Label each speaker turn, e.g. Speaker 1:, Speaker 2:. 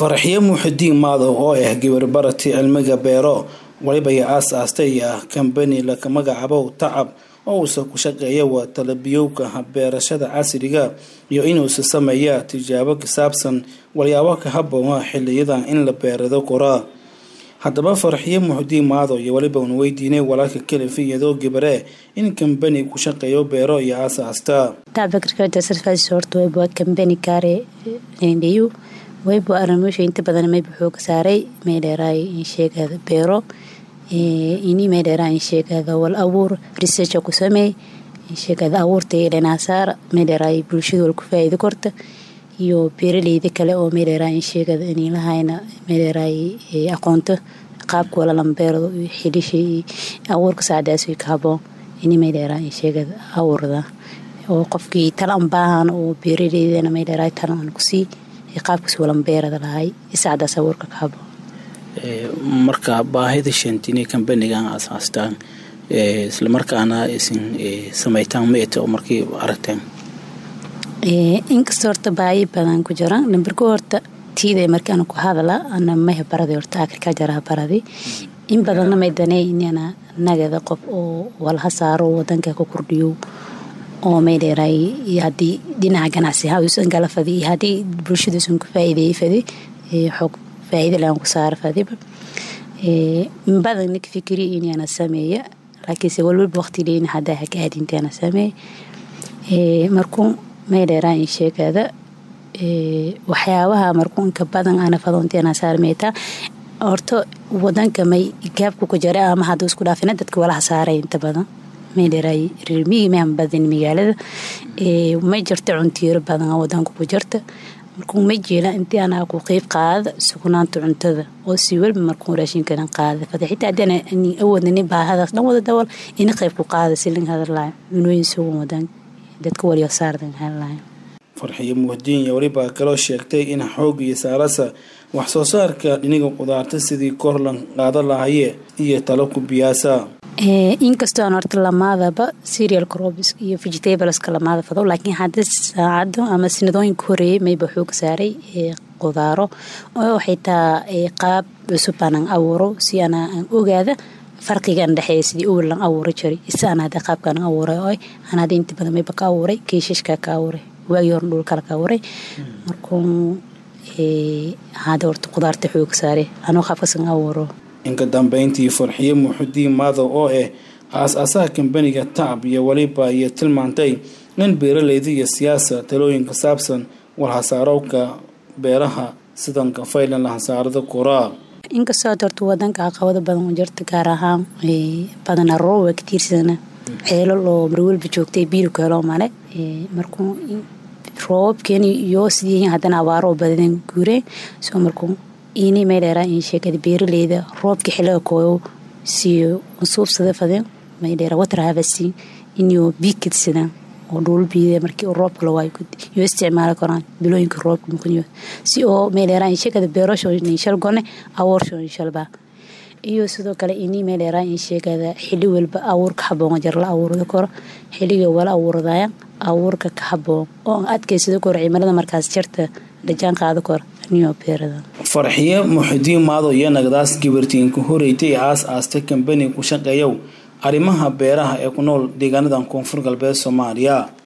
Speaker 1: faraxyo muuxidiin maadow oo ah gabar barati cilmiga beero waliba ay aas-aastay ah kambani laka magacabow tacab oo uusa ku shaqeeya waa talabiyowka beerashada casriga iyo inuusa sameeya tijaabo kasaabsan walyaabo ka haboona xiliyadan in la beerado koraa haddaba faraxyo muuxidiin maadow iyo waliba una weydiinay walaalka kalifi iyadoo gabare in kambani ku shaqeeyo beero iyo aas-aasta
Speaker 2: kambani kaare nendhiyu waybo aramoosha inta badan mayba xooga saaray maydheeraay insheegada beero ini maydheeraa insheegada wal abuur researcha ku sameey insheegada abuurta dhanaasaar maydheeraay bulshada wal ku faa'iido korta iyo beeraleyda kale oo maydheeraa insheegada inilahayna maydheeraay aqoonto qaabka walalan beerado xilisha abuurka saacdaas ka haboon ini maydheeraa insheegada abuurda oo qofkii talan baahan oo beeraleydana maydheeraay talan kusii qaabkas walanbeerada lahay isacdaas abuurka ka habo
Speaker 1: marka baahida sheentini kambanigan asaastaan islamarkaana isin sameytaan meet oo markii aragteen
Speaker 2: inkasta horta baayi badan ku jira nambarko horta tiida markii ana ku hadala ana maha baradi horta agriculture baradi in badanna may daney inana nagada qof oo walha saaro wadanka ku kordhiyo oo maydheeray haddii dhinaca ganacsi hausan gala fadi iyo haddii bulshadausan ku faa'iideeyey fadi xoog faa'iida lahan ku saara fadiba badan nik fikiri inana sameeya laakiinse walwalba waqti leyn haddaa hagaadintaana sameey markuu maydheeraa in sheegada waxyaabaha markuu inka badan ana fadoonteena saarmeetaa horta wadanka may gaabku ku jara ama hadduu isku dhaafina dadka walaha saaray inta badan maydheeraay reermigi mahan badan magaalada ma jirta cuntiiro badan wadanka ku jirta markuu ma jeela intii anaa ku qeyb qaada sugnaanta cuntada oo si walba markuu raashinkadan qaada fada xitaa haddana awoodna nin baahadaas dhan wada dawal ina qeyb ku qaada silin hadalaa cunooyin sugan wadan dadka waliyo saardan hadalaa
Speaker 1: farxiyo muhdiin iyo weliba kaloo sheegtay in xoog iyo saarasa wax soo saarka dhiniga qudaarta sidii korlan qaada lahaye iyo talo ku biyaasa
Speaker 2: inkastoo aan horta lamaadaba serial crobs iyo vegetableska lamaada fado laakiin hadda saacado ama sinadooyinka horeeyey mayba xooga saaray qudaaro oo xitaa qaab cusub aanan abuuro si ana aan ogaada farqigan dhexeeya sidii owel lan abuura jiray isa aan hadda qaabkaan abuuray oo aan hadda inta badan mayba ka abuuray keeshashka ka abuuray waagii hore dhul kale ka abuuray markuu hadda horta qudaarta xooga saaray anoo qaabkasan abuuro
Speaker 1: inka dambeyntii farxiyo muuxudiin maadow oo ah aas-aasaha kambaniga tacab iyo weliba iyo tilmaantay in beeraleyda iyo siyaasa talooyinka saabsan walhasaarowka beeraha sidanka faylan lahasaarada koraa
Speaker 2: inkastoo had horta wadanka caqabado badan u jirta gaar ahaan badana rooba ka tiirsana ceelal oo marwalba joogtay biilku helo male markuu roobabkeeni iyo sidii haddana abaaroo badadeen guureen soo markuu ini maydheeraa in sheegada beeraleyda roobka xiliga kooyo siyo suubsada fadeen maydheera water harvesting inuu biikidsadaan oo dhuul biida markii roobka lawaayo iyo isticmaali karaan bilooyinka roobka muqniyo si oo maydheeraa in sheegada beerasho inshal gone aworsho inshalba iyo sidoo kale ini maydheeraa in sheegada xili walba abuurka haboon jar la abuurada koro xiliga wala abuuradaya abuurka ka haboon oo adkaysada koro cimilada markaas jarta dhajaan qaada koro
Speaker 1: farxiyo muuxidiin maadow iyo nagdaas gabartiinka horeytay aas aastay kambani ku shaqeeyow arrimaha beeraha ee ku nool deegaanadan koonfur galbeed soomaaliya